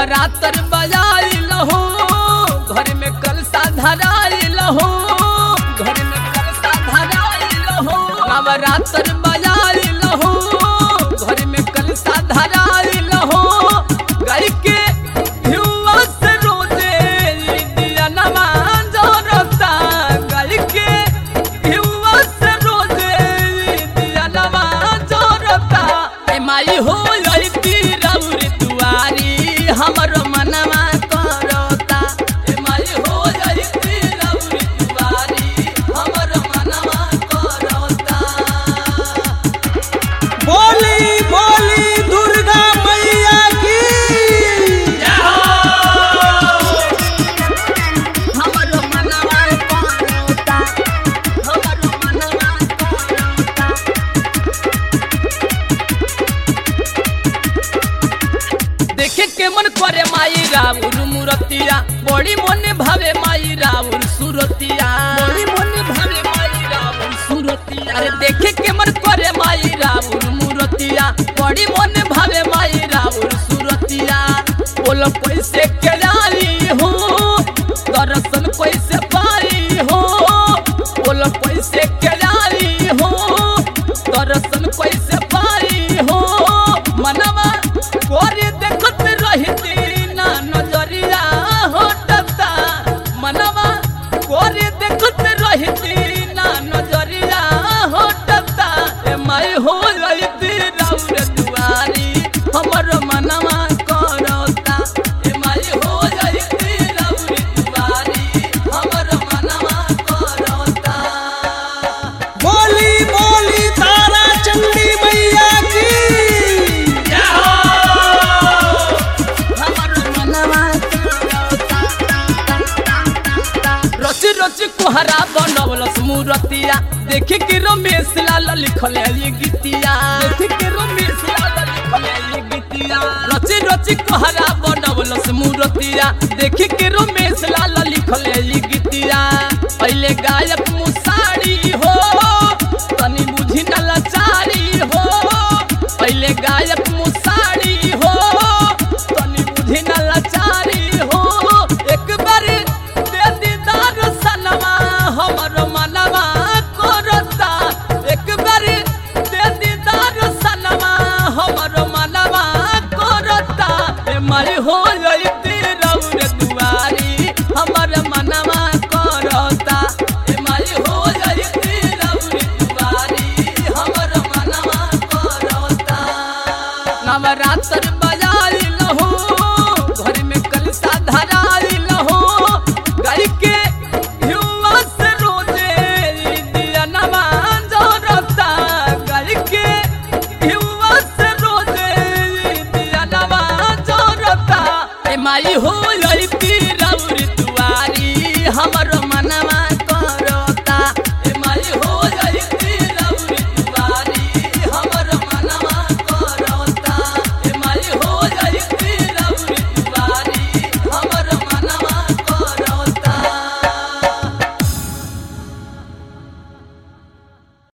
नवरात्र बजाई लहो घर में कलसा धराई लहो घर में कलसा धराई लहो नवरात्र बजाई लहो घर में कलसा धराई लहो गाय के हिउआ से रोजे दिया नमाज रता गाय के हिउआ से रोजे दिया नमाज रता ए माई हो लड़ती रौर दुआरी हमर मनवा करता ए माई हो लड़ती रौर दुआरी हमर मनवा करता बोली बोली दुर्गा मैया की हमर मनवा करता हमर मनवा करता देखे के मन करे माई राउर मूरतिया बड़ी मन भावे माई राउर सुरतिया बड़ी मन भावे माई राउर सुरतिया अरे देखे के मन करे माई राउर मूरतिया बड़ी मन भावे माई राउर सुरतिया बोलो कैसे के जाई हो दर्शन कैसे पाई हो बोलो कैसे के जाई हो दर्शन कैसे पाई हो मनवा कोरी देखत रहती ना नजरिया होटता मनवा कोरी देखत रहती ना नजरिया होटता ए माई हो लईती राउर दुआरी हमर मनवा करता ए माई हो लईती राउर दुआरी हमर मनवा करता बोली बोली तारा चंडी मैया की रच रच कुहरा बनवलस मूरतिया देखे के रमेश लाल लिखल है ये गीतिया देखे के रमेश लाल लिखल है ये गीतिया रच रच कुहरा बनवलस मूरतिया देखे के रमेश लाल लिखल है ये गीतिया पहले गायक मुसारी हो तनी बुझी न लाचारी हो पहले गायक मुसारी हो तनी बुझी न लाचारी हो एक बार दे दीदार सनवा हमर मनवा करता एक बार दे दीदार सनवा हमर मनवा करता ए माई हो लईती रौर दुआरी हमर मनवा करता ए माई हो लईती रौर दुआरी हमर मनवा करता नवरात्र बजाई लहो घर में कलसा धराई लहो गाय के हिउआ से रोजे दिया नमाज रता गाय के हिउआ से रोजे दिया नमाज रता ए माई हो